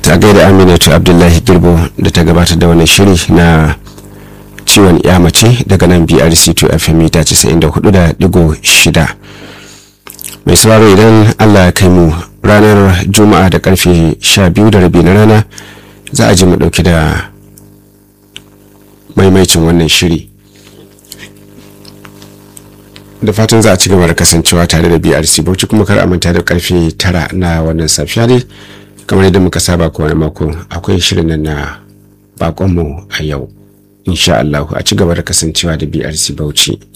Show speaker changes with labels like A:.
A: ta gaida aminatu abdullahi girbo da ta gabatar da wannan shiri na ciwon ya mace daga nan brc2 fm ta 94.6 mai sauraro idan allah ya kai mu ranar juma'a da karfe 12 da rabi na rana za a ji mu dauki da maimaicin wannan shiri da fatan za a ci gaba da kasancewa tare da brc bauchi kuma kar a manta da karfe 9 na wannan safiya ne kamar yadda muka saba kowane mako akwai shirin nan na bakonmu a yau insha Allah a ci gaba da kasancewa da BRC Bauchi